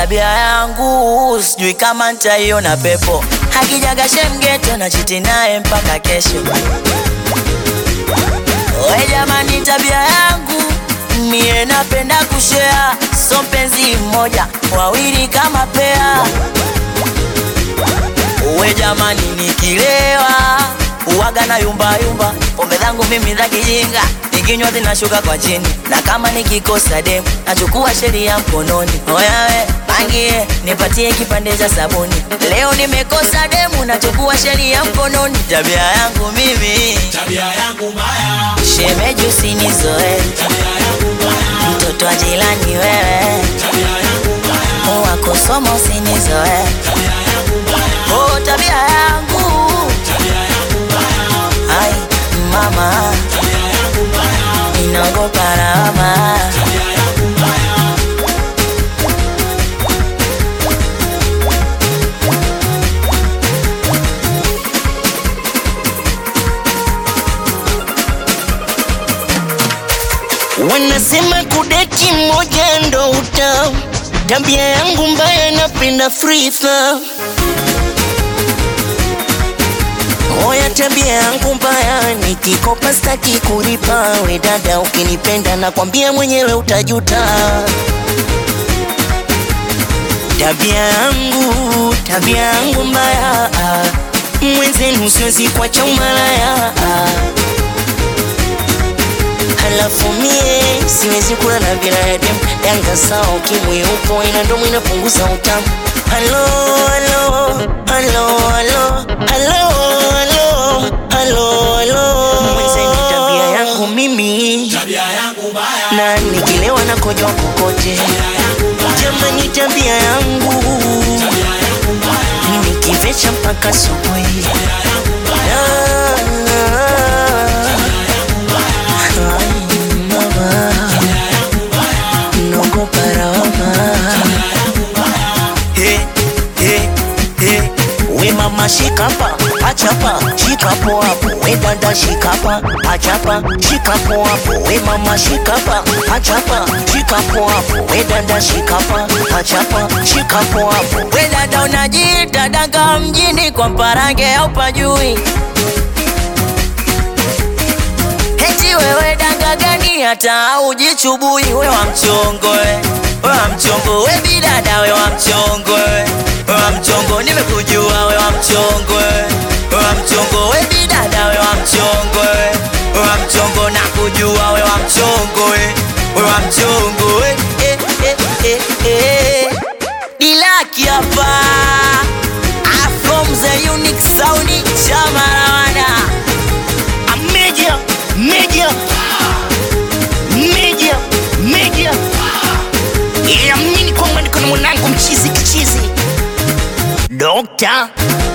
tabia yangu sijui kama nitaiona pepo. Hakijaga shemgeto na chiti naye mpaka kesho. We jamani, tabia yangu mie napenda kushea, so mpenzi mmoja wawili kama pea. We jamani, nikilewa uwaga na yumba yumba, pombe zangu mimi za kijinga, nikinywa zinashuka kwa chini, na kama nikikosa demu nachukua sheria mkononi. Oya we pangie, nipatie kipande cha sabuni, leo nimekosa demu, nachukua sheria mkononi. Tabia yangu mimi, Tabia yangu mbaya, shemeji usinizoe, tabia yangu mbaya, mtoto wa jirani wewe, tabia yangu mbaya, wakosoma usinizoe, tabia yangu mbaya, oh tabia yangu tabia yangu mbaya, ai mama tabia yangu mbaya, inaogopa lawama. tabia yangu mbaya. Wanasema kudeki moja ndo uta tabia yangu mbaya, napenda free throw. Oya, tabia yangu mbaya, nikikopa staki kulipa. We dada, ukinipenda nakwambia mwenyewe utajuta. Tabia yangu, tabia yangu mbaya, mwenzenu siwezi kuacha umalaya Halafu mie siwezi kula na binadamu Yanga sawa ukimwi upo ina ndomo inapunguza utamu Halo, halo, halo, halo, halo, halo, halo, halo Mwenzeni tabia yangu mimi Tabia yangu mbaya, na nikilewa na kojoa kokote tabia yangu mbaya, Jamani tabia yangu tabia yangu mbaya, nikivecha mpaka asubuhi tabia yangu mbaya, Ah, tabia yangu mbaya, ai, mama, tabia yangu mbaya, naogopa lawama tabia yangu mbaya. Hey, hey, hey. We mama shikapa, achapa, shikapo hapo. We dada shikapa, achapa, shikapo hapo. We mama shikapa, achapa, shikapo hapo. We dada shikapa, achapa, shikapo hapo. We dada unajiita danga mjini kwa mparange au pajui? Eti wewe danga gani hata ujichubui? We wa mchongo we, we wa mchongo we bidada we wa mchongo we, we wa mchongo nimekujua we wa mchongo we, we wa mchongo we bidada we wa mchongo we, we wa mchongo nakujua we wa mchongo we, we wa mchongo we eh, eh, eh, eh. Dilaki hapa Ah, from the unique sound chama lawana A media, media, media, media. Yeah, mimi kwamba niko na mwanangu mchizi kichizi. Dokta